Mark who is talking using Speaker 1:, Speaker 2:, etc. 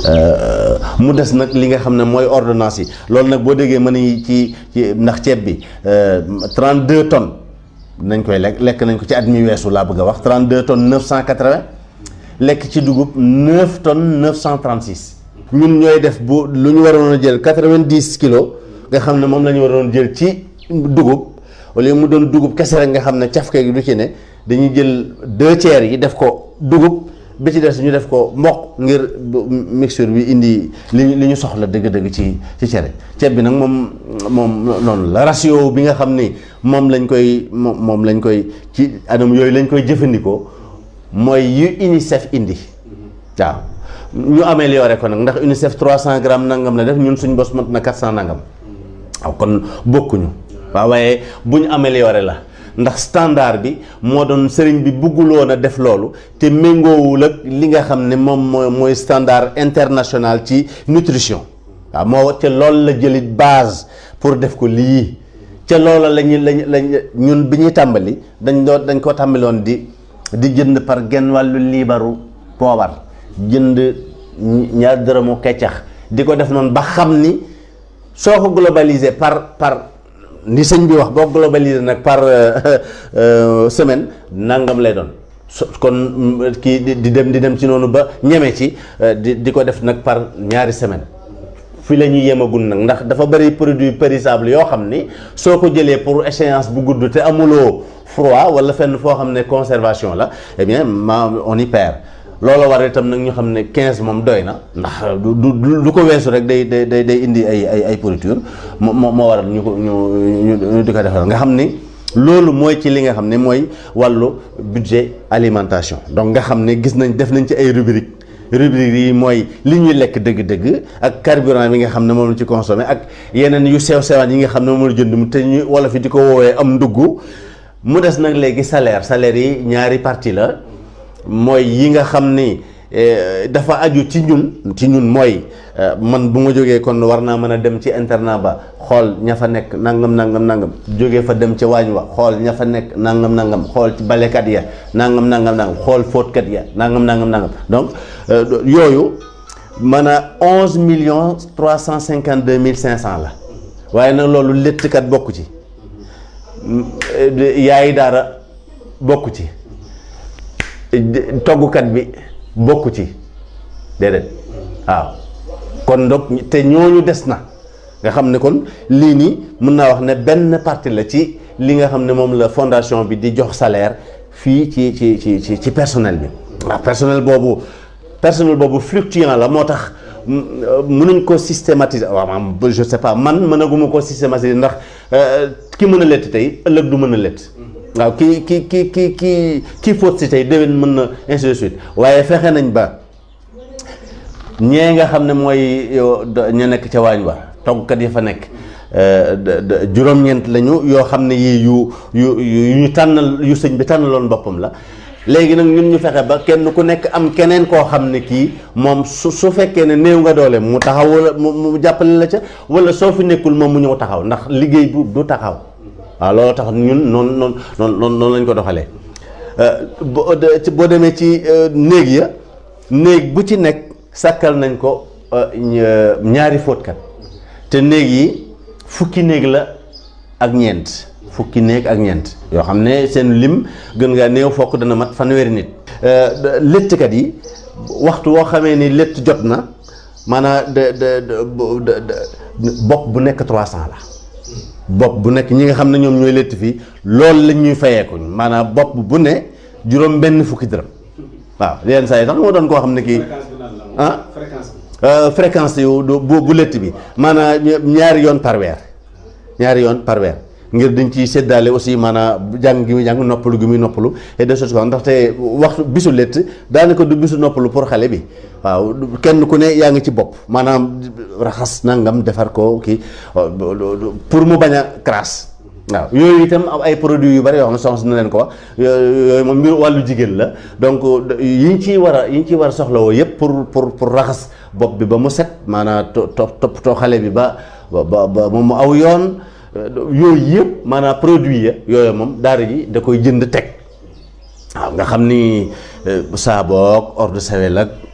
Speaker 1: mu des nag li nga xam ne mooy ordonnance yi loolu nag boo déggee mën yi ci ci ndax ceeb bi 32 tonnes nañ koy lekk lekk nañ ko ci at mi weesu laa bëgg a wax 32 tonnes 980 lekk ci dugub 9 tonnes 936 ñun ñooy def bu lu ñu waroon a jël 90 kilos nga xam ne moom la ñu waroon jël ci dugub wala mu doon dugub kese rek nga xam ne cafke gi du ci ne dañuy jël deux tiers yi def ko dugub bi ci des ñu def ko mboq ngir mixture bi indi li li ñu soxla dëgg-dëgg ci ci cere ceeb bi nag moom moom noonu la ratio bi nga xam ni moom lañ koy moom moom lañ koy ci anam yooyu lañ koy jëfandikoo mooy yu UNICEF indi waaw ñu amélioré ko nag ndax UNICEF 300 grammes nangam la def ñun suñ bos mat na 400 nangam waaw kon bokkuñu waaw waaye bu ñu amélioré la ndax standard bi moo doon sëriñ bi bëgguloon a def loolu te méngoowul ak li nga xam ne moom mooy mooy standard international ci nutrition waaw moo ca loolu la jëlit base pour def ko lii ca loola lañu lañ lañ ñun bi ñuy tàmbali dañ doon dañ ko tàmbaloon di di jënd par genn wàllu liibaru poobar jënd ñaar dërëmu keccax di ko def noonu ba xam ni soo ko globalisé par par ni sëñ bi wax boo globalisé nag par semaine nangam lay doon so kon kii di dem di dem ci noonu ba ñeme ci di di ko def nag par ñaari semaine fi la ñuy yemagul nag ndax dafa bëri produit périssable yoo xam ni soo ko jëlee pour échéance bu gudd te amuloo froid wala fenn foo xam ne conservation la eh bien ma on y perd loolu war itam nag ñu xam ne 15 moom doy na ndax du du du ko weesu rek day day day day indi ay ay ay pourriture moo moo waral ñu ko ñu ñu di ko defal nga xam ni loolu mooy ci li nga xam ne mooy wàllu budget alimentation donc nga xam ne gis nañ def nañ ci ay rubrique rubrique yi mooy li ñuy lekk dëgg-dëgg ak carburant bi nga xam ne moom la ci consommé ak yeneen yu sew sewaan yi nga xam ne moom la jënd mu te ñu wala fi di ko woowee am ndugg mu des nag léegi salaire salaire yi ñaari partie la mooy yi nga xam ni dafa aju ci ñun ci ñun mooy man bu ma jógee kon war naa mën a dem ci internat ba xool ña fa nekk nangam nangam nangam jógee fa dem ca waañ wa xool ña fa nekk nangam nangam xool ci balekat ya nangam nangam nangam xool fóotkat ya nangam nangam nangam donc yooyu man a onze millions trois cent cinquante deux mille cinq cent la waaye nag loolu léttkat bokku ci yaayi daara bokku ci toggukat bi bokku ci déedéet waaw kon donc te ñooñu des na nga xam ne kon lii nii mën naa wax ne benn partie la ci li nga xam ne moom la fondation bi di jox salaire fii ci ci ci ci ci personnel bi waaw personnel boobu personnel boobu fluctuant la moo tax mënuñ ko systématiser waaw maam je sais pas man mënaguma ko systématiser ndax ki mën a lett tey ëllëg du mën a lett waaw ki ki ki ki ki kii fóot si tey déwén mën na ainsi de suite waaye fexe nañ ba ñee nga xam ne mooy ña nekk ca waañ wa toggkat yi fa nekk juróom-ñeent lañu yoo xam ne yii yu yu yu ñu tànnal yu sëñ bi tànnaloon boppam la léegi nag ñun ñu fexe ba kenn ku nekk am keneen koo xam ne kii moom su su fekkee ne néew nga doole mu taxaw wala mu jàppale la ca wala soo fi nekkul moom mu ñëw taxaw ndax liggéey bu du taxaw waaw loolu tax ñun noonu noonu noonu noonu lañ ko doxalee boo demee ci néeg ya néeg bu ci nekk sàkkal nañ ko ñaari fóotkat te néeg yi fukki néeg la ak ñeent fukki néeg ak ñeent yoo xam ne seen lim gën ngaa néew fokk dana mat fanweeri nit léttkat yi waxtu woo xamee ni létt jot na maanaam de de bopp bu nekk 300 la bopp bu nekk ñi nga xam ne ñoom ñooy létt fii loolu lañ ñuy fayeekuñ maanaam bopp bu ne juróom benn fukki dërëm waaw yenn saa yi sax moo doon koo xam ne kii ah fréquence yu bu bu létt bi maanaam ñaari yoon par weer ñaari yoon par weer ngir dañ ciy séddaale aussi maanaam jàng gi muy jàng noppalu gi muy noppalu et de choses comme ndaxte waxtu bisu létt daanaka du bisu noppalu pour xale bi waaw kenn ku ne yaa ngi ci bopp maanaam raxas nangam defar ko kii pour mu bañ a crasse waaw yooyu itam ay produits yu bari yoo xam ne soxna na leen ko wax yooyu moom mbir wàllu jigéen la donc yi ñu ciy war a yi ñu ciy war a soxlawoo yëpp pour pour pour raxas bopp bi ba mu set maanaam to toppatoo xale bi ba ba ba mu aw yoon yooyu yëpp maanaam produit ya yooyu moom daara ji da koy jënd teg waaw nga xam ni saaboog eau de Javel ak